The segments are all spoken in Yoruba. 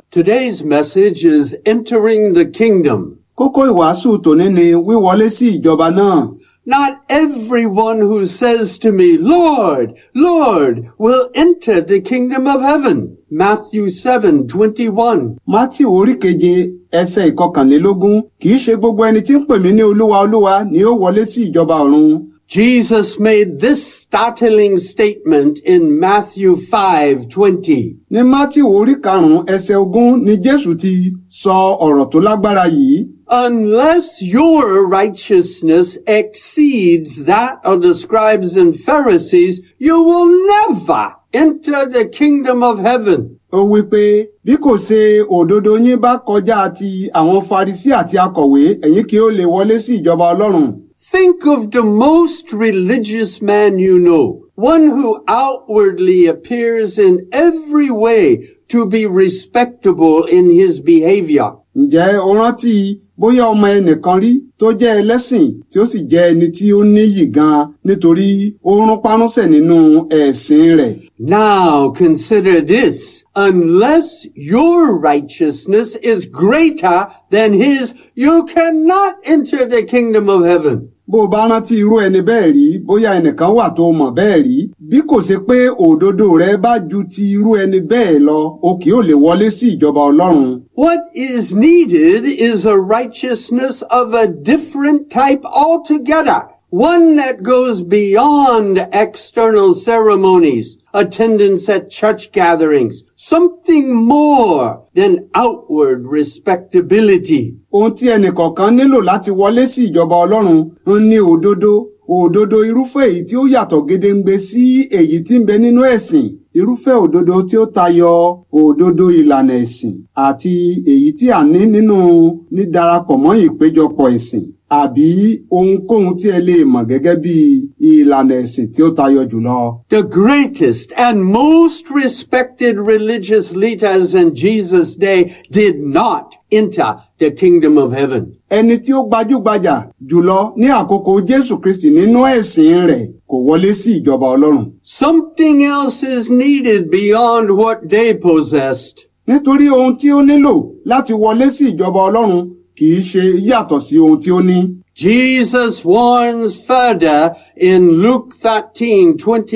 Today's message is Entering the Kingdom. Kókó ìwàásù tòní ni wíwọlé sí ìjọba náà. Not everyone who says to me, Lord, Lord, will enter the kingdom of heaven. Matthew 7, 21. Mátì orí keje ẹsẹ̀ ìkọkànlélógún kì í ṣe gbogbo ẹni tí ń pè mí ní olúwa olúwa ni ó wọlé sí ìjọba ọ̀run. Jesus made this startling statement in Matthew 5, 20. Ní Mátì orí karùn-ún ẹsẹ̀ ogún ni Jésù ti sọ ọ̀rọ̀ tó lágbára yìí. Unless your righteousness exceeds that of the scribes and Pharisees, you will never enter the kingdom of heaven. Ó wí pé bí kò ṣe òdodo yín bá kọjá ti àwọn Farisí àti akọ̀wé ẹ̀yin kì ó lè wọlé sí ìjọba Ọlọ́run. Think of the most religious man you know, one who outwardly appears in every way to be respectable in his behavior. Ǹjẹ́ o rántí bóyá ọmọ ẹnìkan rí tó jẹ́ ẹlẹ́sìn tí ó sì jẹ́ ẹni tí ó níyì gan-an nítorí ó rún párúnsẹ̀ nínú ẹ̀sìn rẹ̀. Now consider this. Unless your righteousness is greater than his, you cannot enter the kingdom of heaven. Bó o bá rántí irú ẹni bẹ́ẹ̀ rí bóyá ẹnìkan wà tó mọ̀ bẹ́ẹ̀ rí bí kò ṣe pé òdodo rẹ bá ju ti irú ẹni bẹ́ẹ̀ lọ o kì ó lè wọlé sí ìjọba Ọlọ́run. What is needed is a righteousness of a different type altogether. One that goes beyond external ceremonies, attendance at church gatherings, something more than outward respectability. Ohun tí ẹnìkọ̀ọ̀kan nílò láti wọlé sí ìjọba Ọlọ́run ń ní òdodo òdodo irúfẹ́ èyí tí ó yàtọ̀ gedengbe sí èyí tí ń bẹ nínú ẹ̀sìn irúfẹ́ òdodo tí ó tayọ òdodo ìlànà ẹ̀sìn àti èyí tí a ní nínú nídarapọ̀ mọ́ ìpéjọpọ̀ ẹ̀sìn àbí ohunkóhun tí ẹ lè mọ̀ gẹ́gẹ́ bí ìlànà ẹ̀sìn tí ó tayọ jùlọ. The greatest and most respected religious leaders in Jesus' day did not enter the kingdom of heaven. Ẹni tí ó gbajúgbajà jùlọ ní àkókò Jésù Kristi nínú ẹ̀sìn rẹ̀ kò wọlé sí ìjọba Ọlọ́run. Something else is needed beyond what they possessed. Nítorí ohun tí ó nílò láti wọlé sí ìjọba Ọlọ́run kì í ṣe yàtọ̀ sí ohun tí ó ní. Jesus warns further in Luke 13,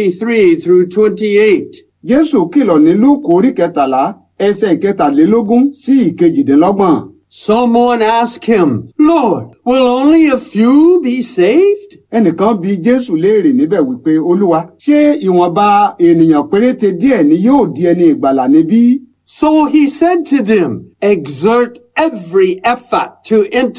23 through 28. Jésù kìlọ̀ ní Lúùkù orí kẹtàlá ẹsẹ̀ ìkẹtàlélógún sí ìkejìdínlọ́gbọ̀n. Someone asked him, Lord, will only a few be saved? Ẹnìkan bi Jésù léèrè níbẹ̀ wípé Olúwa ṣé ìwọ̀nba ènìyàn péréte díẹ̀ ni yóò di ẹni ìgbàlà níbí? So he said to them, exert every effort to enter